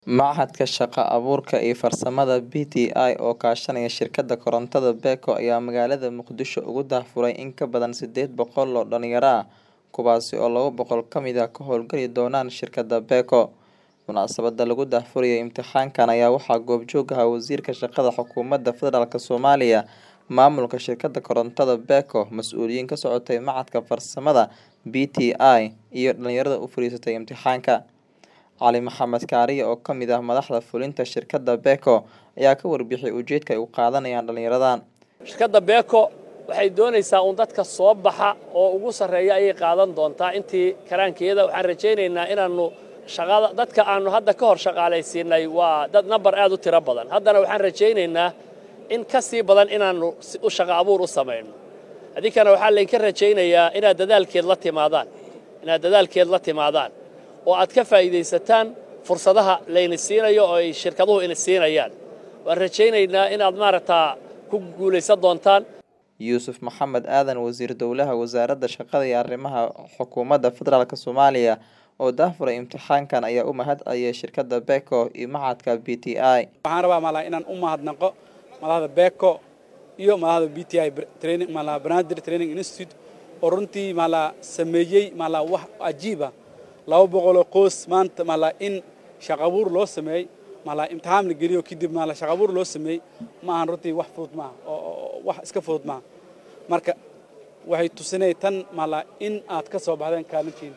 Machadka Shaqo Abuurka iyo Farsamada (BTI) oo kaashanaya shirkadda korontada BECO ayaa magaalada Muqdisho uga daahfuray in ka badan sideed boqol oo dhalinyaro ah, kuwaas oo laba boqol ka mid ah ka hawlgali doona shirkadda BECO. Munaasabadda lagu daahfurayo imtixaankan ayaa waxaa goobjoog ahaa Wasiirka Shaqada Xukuumadda Federaalk Soomaaliya, maamulka shirkadda korontada BECO, mas'uuliyiin ka socotay Machadka Farsamada BTI, iyo dhalinyarada u fariisatay imtixaanka. Cali Maxamed Kaariye oo ka mid ah madaxda fulinta shirkadda BECO ayaa ka warbixiyay ujeedka ay u qaadanayaan dhalinyaradan. shirkadda beeko waxay doonaysaa uun dadka soo baxa oo ugu sarreeya ayay qaadan doontaa intii karaankeeda waxaan rajaynaynaa inaannu shaqada dadka aannu hadda ka hor shaqaalaysiinay waa dad nambar aad u tiro badan haddana waxaan rajaynaynaa in ka sii badan inaannu u shaqo abuur u samayno adinkana waxaa laydinka rajaynayaa inaad dadaalkeed la timaadaan inaad dadaalkeed la timaadaan oo aad ka faa'iidaysataan fursadaha layna siinayo oo ay shirkaduhu ina siinayaan waan rajaynaynaa inaad maaragtaa ku guulaysan doontaan yuusuf maxamed aadan wasiir dowlaha wasaaradda shaqada iyo arrimaha xukuumadda federaalk soomaaliya oo daahfuray imtixaankan ayaa u mahad celiyay shirkadda beco iyo machadka b t i waxaan rabaa malaa inaan u mahadnaqo malahda beco iyo malahda b t i training malaa banaadir training institute oo runtii malaa sameeyey malaa wax cajiiba laba boqoloo qoys maanta malaa in shaqabuur loo sameeyey malaa imtixaan la geliyo kadib malaa shaqabuur loo sameeyey ma ahan runtii wax fudud maaha oo wax iska fudud maaha marka waxay tusinay tan malaa in aad ka soo baxdeen kaalintiin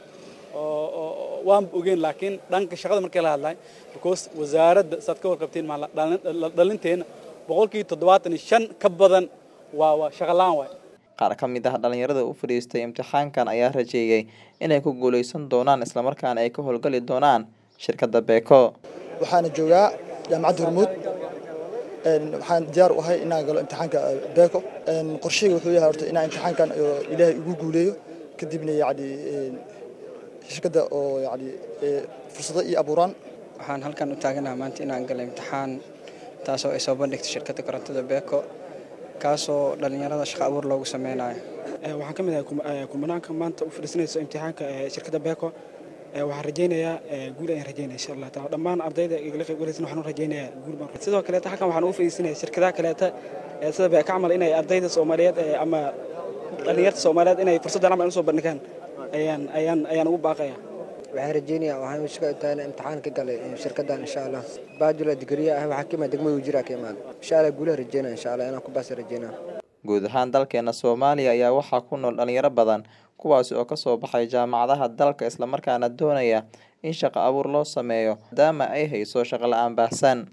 oo waan ogeyn laakiin dhanka shaqada markii la hadlahay because wasaaradda saad ka warqabteen malaa dhalinteenna boqolkii toddobaatan iyo shan ka badan waa waa shaqalaan waay qaar ka mid ah dhalinyarada u fadhiistay imtixaankan ayaa rajeeyay inay ku guuleysan doonaan islamarkaana ay ka howlgali doonaan shirkadda beco waxaana joogaa jaamacadda hormuud waxaan diyaar u ahay inaan galo imtixaanka beco qorsheyga wuxuu yahay horta inaan imtixaankan ilaahay igu guuleeyo kadibna yacni shirkadda oo yacni fursado ii abuuraan waxaan halkan u taaganaha maanta inaan galo imtixaan taasoo ay soo bandhigtay shirkadda korontada beco kaasoo dhallinyarada shaqo abuur loogu sameynayo waxaan ka mid ahay kumanaanka maanta u fadhiisanayso imtixaanka shirkadda beco waxaan rajaynayaa guul ayaan rajaynaya insha allah taala dhammaan ardayda igala qayb galaysan waxaan u rajaynayaa guul baan sidoo kaleeta halkan waxaan ugu fadhiisanaya shirkadaha kaleeta sida beeka camal inay ardayda soomaaliyeed ama dhallinyarta soomaaliyeed inay fursaddan camal usoo bandhigaan ayaan ayaan ayaan ugu baaqaya waxaan rajaynayaa waxaan shaqo intaan imtixaan ka galay shirkaddan insha allah bachelor degree ah waxaa ka imaad degmada wajira ka imaad insha allah guulaha rajaynaya insha allah inaan ku baasa rajaynaa guud ahaan dalkeena soomaaliya ayaa waxaa ku nool dhalinyaro badan kuwaasi oo kasoo baxay jaamacadaha dalka islamarkaana doonaya in shaqo abuur loo sameeyo maadaama ay hayso shaqo la-aan baahsan